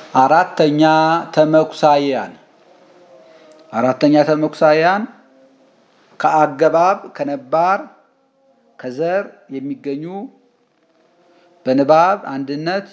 አራተኛ ተመኩሳያን አራተኛ ተመኩሳያን ከአገባብ ከነባር ከዘር የሚገኙ በንባብ አንድነት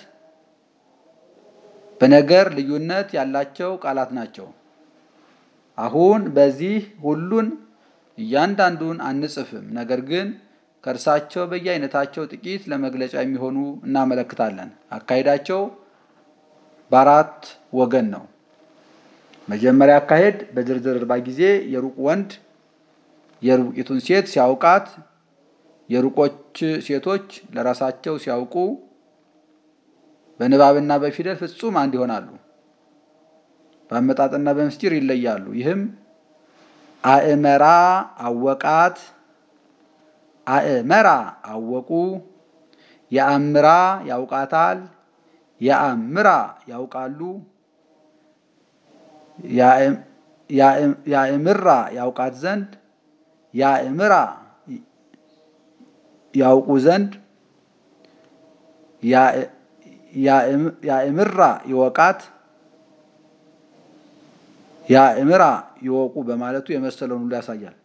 በነገር ልዩነት ያላቸው ቃላት ናቸው። አሁን በዚህ ሁሉን እያንዳንዱን አንጽፍም። ነገር ግን ከእርሳቸው በየአይነታቸው ጥቂት ለመግለጫ የሚሆኑ እናመለክታለን። አካሄዳቸው በአራት ወገን ነው። መጀመሪያ አካሄድ በዝርዝር እርባ ጊዜ የሩቅ ወንድ የሩቂቱን ሴት ሲያውቃት፣ የሩቆች ሴቶች ለራሳቸው ሲያውቁ በንባብና በፊደል ፍጹም አንድ ይሆናሉ። በአመጣጥና በምስጢር ይለያሉ። ይህም አእመራ አወቃት፣ አእመራ አወቁ፣ የአምራ ያውቃታል፣ የአምራ ያውቃሉ፣ ያእምራ ያውቃት ዘንድ፣ ያእምራ ያውቁ ዘንድ፣ ያእምራ ይወቃት ያእምራ ይወቁ በማለቱ የመሰለውን ሁሉ ያሳያል።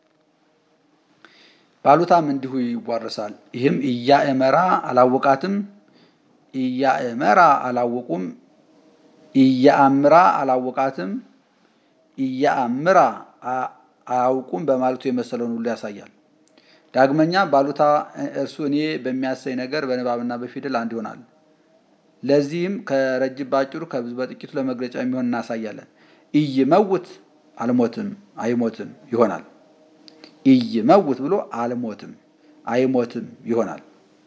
ባሉታም እንዲሁ ይዋረሳል። ይህም እያእመራ አላወቃትም፣ እያእመራ አላወቁም፣ እያአምራ አላወቃትም፣ እያአምራ አያውቁም በማለቱ የመሰለውን ሁሉ ያሳያል። ዳግመኛ ባሉታ እርሱ እኔ በሚያሰኝ ነገር በንባብና በፊደል አንድ ይሆናል። ለዚህም ከረጅም ባጭሩ ከብዙ በጥቂቱ ለመግለጫ የሚሆን እናሳያለን። ኢይመውት አልሞትም አይሞትም ይሆናል። ኢይመውት ብሎ አልሞትም አይሞትም ይሆናል።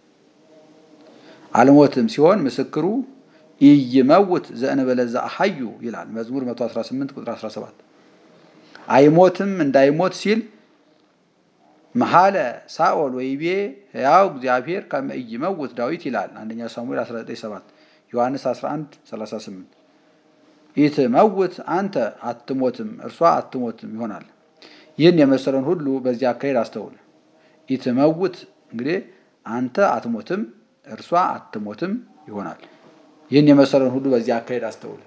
አልሞትም ሲሆን ምስክሩ ኢይመውት ዘእንበለ ዘአሐዩ ይላል መዝሙር 118 ቁጥር 17። አይሞትም እንዳይሞት ሲል መሐለ ሳኦል ወይቤ ሕያው እግዚአብሔር ከመ ኢይመውት ዳዊት ይላል አንደኛ ሳሙኤል 19፥7 ዮሐንስ 11 38 ኢትመውት አንተ አትሞትም እርሷ አትሞትም ይሆናል። ይህን የመሰለውን ሁሉ በዚህ አካሄድ አስተውል። ኢትመውት እንግዲህ አንተ አትሞትም እርሷ አትሞትም ይሆናል። ይህን የመሰለውን ሁሉ በዚህ አካሄድ አስተውል።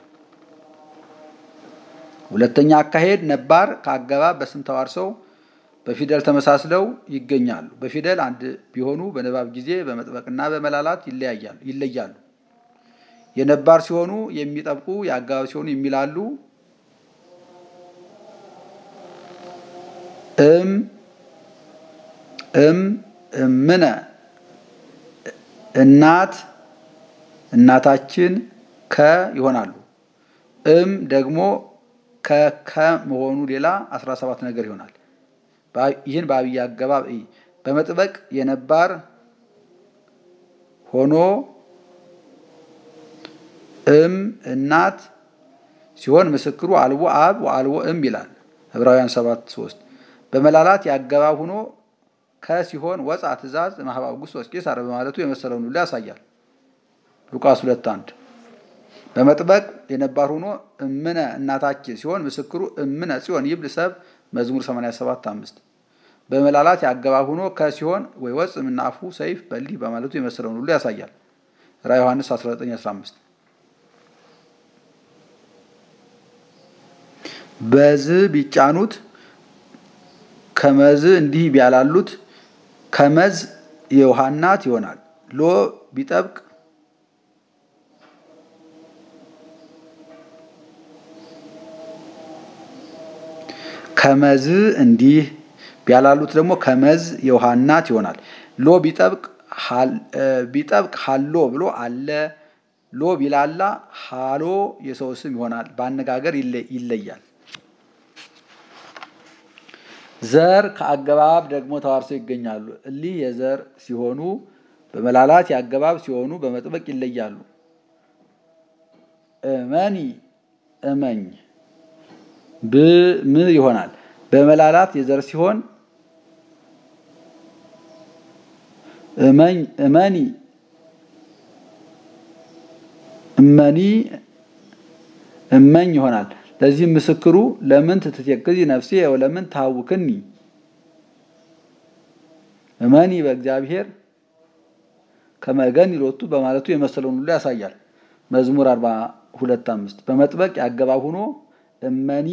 ሁለተኛ አካሄድ ነባር ከአገባብ በስም ተዋርሰው በፊደል ተመሳስለው ይገኛሉ። በፊደል አንድ ቢሆኑ በንባብ ጊዜ በመጥበቅና በመላላት ይለያሉ። የነባር ሲሆኑ የሚጠብቁ የአገባብ ሲሆኑ የሚላሉ። እም እም እምነ እናት እናታችን ከ ይሆናሉ። እም ደግሞ ከከ መሆኑ ሌላ 17 ነገር ይሆናል። ይህን በአብይ አገባብ በመጥበቅ የነባር ሆኖ እም እናት ሲሆን ምስክሩ አልቦ አብ ወአልቦ እም ይላል ዕብራውያን 7 3 በመላላት የአገባብ ሆኖ ከሲሆን ወፃ ትእዛዝ ማህበ አውግስጦስ ወቄሳር በማለቱ የመሰለውን ሁሉ ያሳያል። ሉቃስ 2 1 በመጥበቅ የነባር ሆኖ እምነ እናታችን ሲሆን ምስክሩ እምነ ጽዮን ይብል ሰብ መዝሙር 87 5 በመላላት የአገባብ ሆኖ ከሲሆን ወይ ወፅ ምናፉ ሰይፍ በሊህ በማለቱ የመሰለውን ሁሉ ያሳያል። ራ ዮሐንስ 19 15 በዝ ቢጫኑት ከመዝ እንዲህ ቢያላሉት ከመዝ የውሃ እናት ይሆናል። ሎ ቢጠብቅ ከመዝ እንዲህ ቢያላሉት ደግሞ ከመዝ የውሃ እናት ይሆናል። ሎ ቢጠብቅ ቢጠብቅ ሀሎ ብሎ አለ። ሎ ቢላላ ሃሎ የሰው ስም ይሆናል። በአነጋገር ይለያል። ዘር ከአገባብ ደግሞ ተዋርሰው ይገኛሉ። እሊህ የዘር ሲሆኑ በመላላት የአገባብ ሲሆኑ በመጥበቅ ይለያሉ። እመኒ እመኝ ብም ይሆናል። በመላላት የዘር ሲሆን እመኝ እመኒ እመኒ እመኝ ይሆናል። ለዚህም ምስክሩ ለምን ትትየክዚ ነፍሴ ወለምን ታውክኒ እመኒ በእግዚአብሔር ከመገን ይሎቱ በማለቱ የመሰለውን ሁሉ ያሳያል። መዝሙር ሁለት አምስት በመጥበቅ ያገባብ ሆኖ እመኒ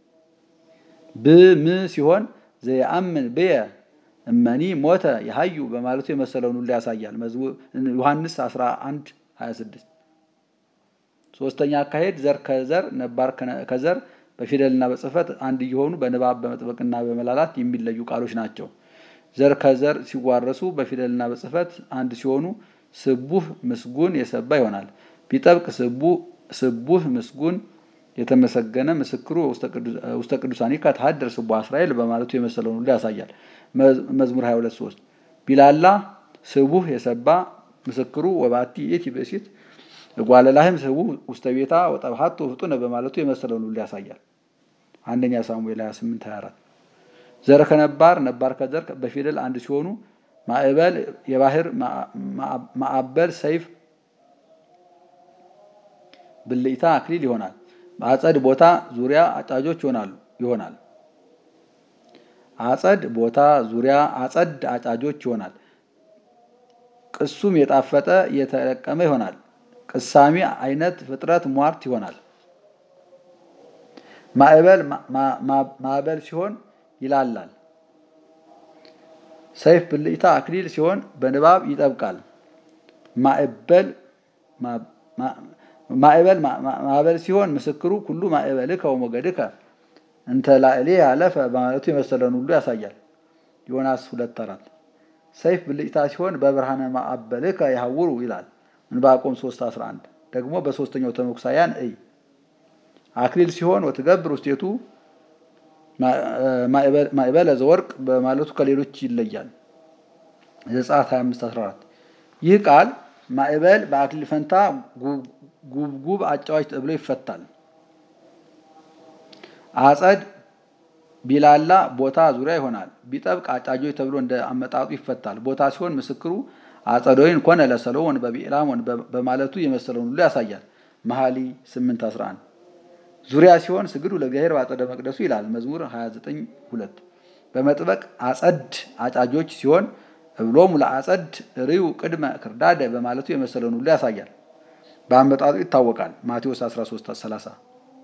ብም ሲሆን ዘየአምን ብየ እመኒ ሞተ የሀዩ በማለቱ የመሰለውን ሁሉ ያሳያል። ዮሐንስ 11 26 ሶስተኛ አካሄድ ዘር ከዘር ነባር ከዘር በፊደልና በጽሕፈት አንድ እየሆኑ በንባብ በመጥበቅና በመላላት የሚለዩ ቃሎች ናቸው። ዘር ከዘር ሲዋረሱ በፊደልና በጽሕፈት አንድ ሲሆኑ ስቡህ ምስጉን የሰባ ይሆናል። ቢጠብቅ ስቡህ ምስጉን የተመሰገነ ምስክሩ ውስተ ቅዱሳን ከተሀደር ስቡህ እስራኤል በማለቱ የመሰለውን ሁሉ ያሳያል። መዝሙር 22 3 ቢላላ ስቡህ የሰባ ምስክሩ ወባቲ የቲ ብእሲት እጓለላህም ስቡህ ውስተ ቤታ ወጠብሃቶ ፍጡነ በማለቱ የመሰለውን ሁሉ ያሳያል። አንደኛ ሳሙኤል 28 24 ዘር ከነባር ነባር ከዘር በፊደል አንድ ሲሆኑ ማዕበል የባህር ማዕበል ሰይፍ ብልጭታ አክሊል ይሆናል። አጸድ ቦታ ዙሪያ አጫጆች ይሆናሉ ይሆናል። አጸድ ቦታ ዙሪያ አጸድ አጫጆች ይሆናል። ቅሱም የጣፈጠ የተለቀመ ይሆናል። ቅሳሚ አይነት ፍጥረት ሟርት ይሆናል። ማዕበል ማዕበል ሲሆን ይላላል። ሰይፍ ብልጭታ አክሊል ሲሆን በንባብ ይጠብቃል። ማዕበል ማዕበል ማዕበል ሲሆን ምስክሩ ኩሉ ማዕበልከ ወሞገድከ እንተ ላዕሌ ያለፈ በማለቱ የመሰለውን ሁሉ ያሳያል። ዮናስ ሁለት አራት ሰይፍ ብልጭታ ሲሆን በብርሃነ ማዕበልከ ያሐውሩ ይላል። ዕንባቆም 3 11 ደግሞ በሶስተኛው ተመኩሳያን እይ አክሊል ሲሆን ወትገብር ውስቴቱ ማዕበለ ዘወርቅ በማለቱ ከሌሎች ይለያል። ዘጸአት 25 14 ይህ ቃል ማዕበል በአክሊል ፈንታ ጉብጉብ አጫዋች ተብሎ ይፈታል። አጸድ ቢላላ ቦታ ዙሪያ ይሆናል። ቢጠብቅ አጫጆች ተብሎ እንደ አመጣጡ ይፈታል። ቦታ ሲሆን ምስክሩ አጸዶይን ኮነ ለሰሎሞን በቢዕላሞን በማለቱ የመሰለውን ሁሉ ያሳያል። መኃሊ 8 11 ዙሪያ ሲሆን ስግዱ ለእግዚአብሔር በአጸደ መቅደሱ ይላል። መዝሙር 29 2 በመጥበቅ አጸድ አጫጆች ሲሆን እብሎሙ ለአጸድ ርዩ ቅድመ ክርዳደ በማለቱ የመሰለውን ሁሉ ያሳያል። በአመጣጡ ይታወቃል። ማቴዎስ 13 30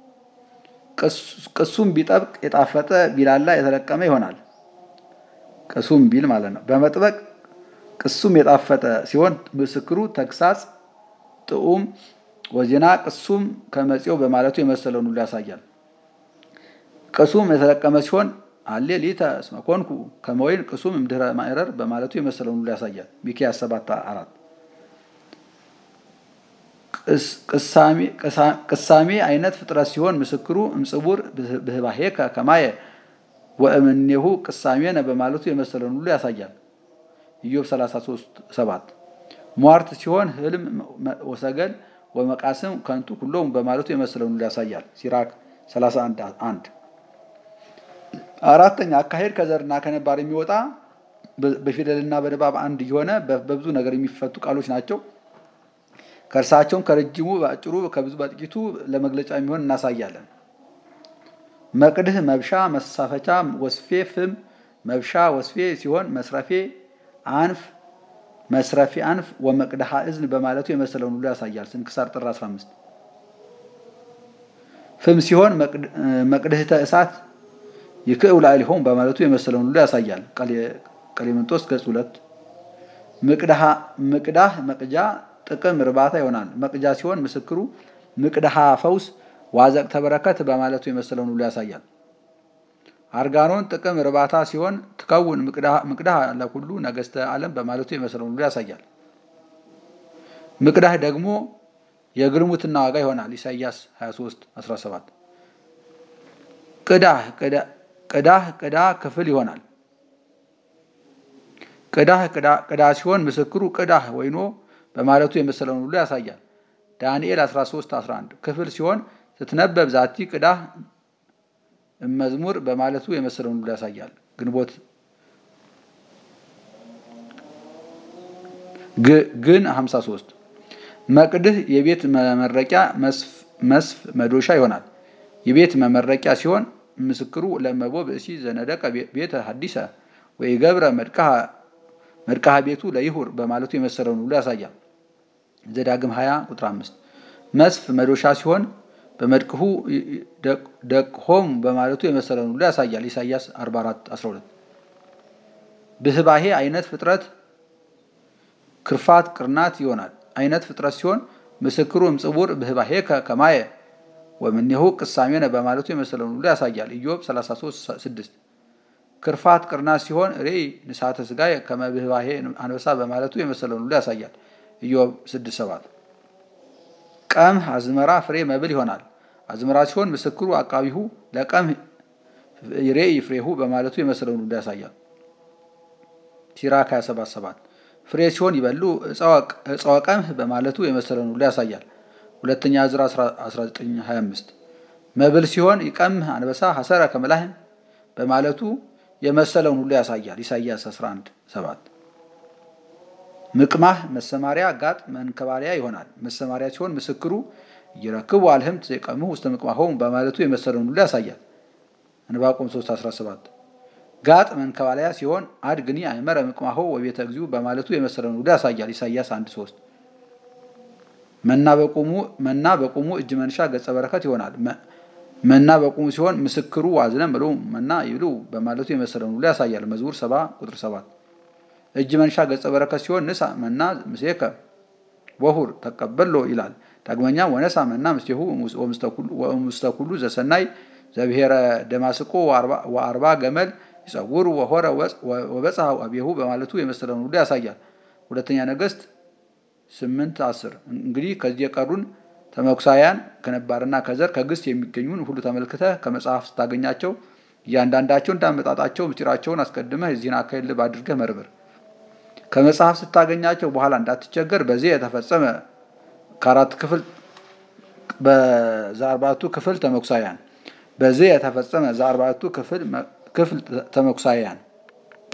ቅሱም ቢጠብቅ የጣፈጠ ቢላላ የተለቀመ ይሆናል። ቅሱም ቢል ማለት ነው። በመጥበቅ ቅሱም የጣፈጠ ሲሆን ምስክሩ ተግሳጽ ጥዑም ወዜና ቅሱም ከመፄው በማለቱ የመሰለውን ሁሉ ያሳያል። ቅሱም የተለቀመ ሲሆን አሌ ሊተ እስመ ኮንኩ ከመ ወይን ቅሱም እምድኅረ ማዕረር በማለቱ የመሰለውን ሁሉ ያሳያል። ሚክያስ 7 4 ቅሳሜ አይነት ፍጥረት ሲሆን ምስክሩ እምጽቡር ብህባሄከ ከማየ ወእምኔሁ ቅሳሜነ በማለቱ የመሰለውን ሁሉ ያሳያል። ኢዮብ 33 7 ሟርት ሲሆን ህልም ወሰገል ወመቃስም ከንቱ ኩሎም በማለቱ የመሰለውን ሁሉ ያሳያል። ሲራክ 31 1 አራተኛ አካሄድ ከዘርና ከነባር የሚወጣ በፊደልና በንባብ አንድ የሆነ በብዙ ነገር የሚፈቱ ቃሎች ናቸው። ከእርሳቸውም ከረጅሙ በአጭሩ ከብዙ በጥቂቱ ለመግለጫ የሚሆን እናሳያለን። መቅድህ መብሻ፣ መሳፈቻ፣ ወስፌ፣ ፍም፣ መብሻ፣ ወስፌ ሲሆን መስረፌ አንፍ መስረፌ አንፍ ወመቅድሃ እዝን በማለቱ የመሰለውን ሁሉ ያሳያል። ስንክሳር ጥር 15 ፍም ሲሆን መቅድህተ እሳት ይክእው ላዕሌሆሙ በማለቱ የመሰለውን ሁሉ ያሳያል። ቀሌምንጦስ ገጽ ሁለት ምቅዳህ መቅጃ ጥቅም እርባታ ይሆናል። መቅጃ ሲሆን ምስክሩ ምቅድሃ ፈውስ ዋዘቅተ በረከት በማለቱ የመሰለውን ሁሉ ያሳያል። አርጋኖን ጥቅም እርባታ ሲሆን ትከውን ምቅዳህ ለኩሉ ነገስተ ዓለም በማለቱ የመሰለውን ሁሉ ያሳያል። ምቅዳህ ደግሞ የግልሙትና ዋጋ ይሆናል። ኢሳይያስ 23 17 ቅዳህ ቅዳህ ቅዳ ክፍል ይሆናል። ቅዳህ ቅዳ ሲሆን ምስክሩ ቅዳህ ወይኖ በማለቱ የመሰለውን ሁሉ ያሳያል። ዳንኤል 13 11 ክፍል ሲሆን ስትነበብ ዛቲ ቅዳህ መዝሙር በማለቱ የመሰለውን ሁሉ ያሳያል። ግንቦት ግን 53 መቅድህ የቤት መመረቂያ መስፍ መዶሻ ይሆናል። የቤት መመረቂያ ሲሆን ምስክሩ ለመቦ ብእሲ ዘነደቀ ቤተ ሐዲሰ ወይ ገብረ መድቃሃ ቤቱ ለይሁር በማለቱ የመሰለውን ሁሉ ያሳያል። ዘዳግም 20 ቁጥር 5 መስፍ መዶሻ ሲሆን በመድቅሁ ደቅሆም በማለቱ የመሰለውን ሁሉ ያሳያል። ኢሳይያስ 44 12 ብህባሄ አይነት ፍጥረት ክርፋት ቅርናት ይሆናል። አይነት ፍጥረት ሲሆን ምስክሩ እምጽቡር ብህባሄ ከማየ ወምኔሁ ቅሳሜነ በማለቱ የመሰለውን ሁሉ ያሳያል። ኢዮብ 33 6 ክርፋት ቅርናት ሲሆን ሬይ ንሳተ ስጋ ከመብህባሄ አንበሳ በማለቱ የመሰለውን ሁሉ ያሳያል። ኢዮብ 6 7 ቀምህ አዝመራ ፍሬ መብል ይሆናል። አዝመራ ሲሆን ምስክሩ አቃቢሁ ለቀምህ ሬይ ፍሬሁ በማለቱ የመሰለውን ሁሉ ያሳያል። ሲራክ 27 7 ፍሬ ሲሆን ይበሉ እፀወ ቀምህ በማለቱ የመሰለውን ሁሉ ያሳያል። ሁለተኛ ዕዝራ 1925 መብል ሲሆን ይቀምህ አንበሳ ሐሰረ ከመላህም በማለቱ የመሰለውን ሁሉ ያሳያል። ኢሳይያስ 11 7 ምቅማህ መሰማሪያ ጋጥ መንከባለያ ይሆናል። መሰማሪያ ሲሆን ምስክሩ ይረክቡ አልህምት የቀምሁ ውስተ ምቅማሆሙ በማለቱ የመሰለውን ሁሉ ያሳያል። ዕንባቆም 3 17 ጋጥ መንከባለያ ሲሆን አድግኒ አይመረ ምቅማሆ ወቤተ እግዚኡ በማለቱ የመሰለውን ሁሉ ያሳያል። ኢሳይያስ 1 3 መና በቁሙ እጅ መንሻ ገጸ በረከት ይሆናል። መና በቁሙ ሲሆን ምስክሩ ዋዝነ ምሉ መና ይብሉ በማለቱ የመሰለውን ሁሉ ያሳያል። መዝሙር 70 ቁጥር 7 እጅ መንሻ ገጸ በረከት ሲሆን ንሳ መና ምስሌከ ወሁር ተቀበሎ ይላል። ዳግመኛ ወነሳ መና ምስሌሁ ወምስተ ኩሉ ዘሰናይ ዘብሔረ ደማስቆ ወአርባ ገመል ይጸውሩ ወሆረ ወበጽሐ አብየሁ በማለቱ የመሰለውን ሁሉ ያሳያል። ሁለተኛ ነገሥት ስምንት አስር እንግዲህ ከዚህ የቀሩን ተመኩሳያን ከነባርና ከዘር ከግስት የሚገኙን ሁሉ ተመልክተህ ከመጽሐፍ ስታገኛቸው እያንዳንዳቸው እንዳመጣጣቸው ምስጢራቸውን አስቀድመህ የዚህን አካሄድ ልብ አድርገህ መርምር። ከመጽሐፍ ስታገኛቸው በኋላ እንዳትቸገር በዚህ የተፈጸመ ከአራት ክፍል በዛርባቱ ክፍል ተመኩሳያን በዚህ የተፈጸመ ዛርባቱ ክፍል ተመኩሳያን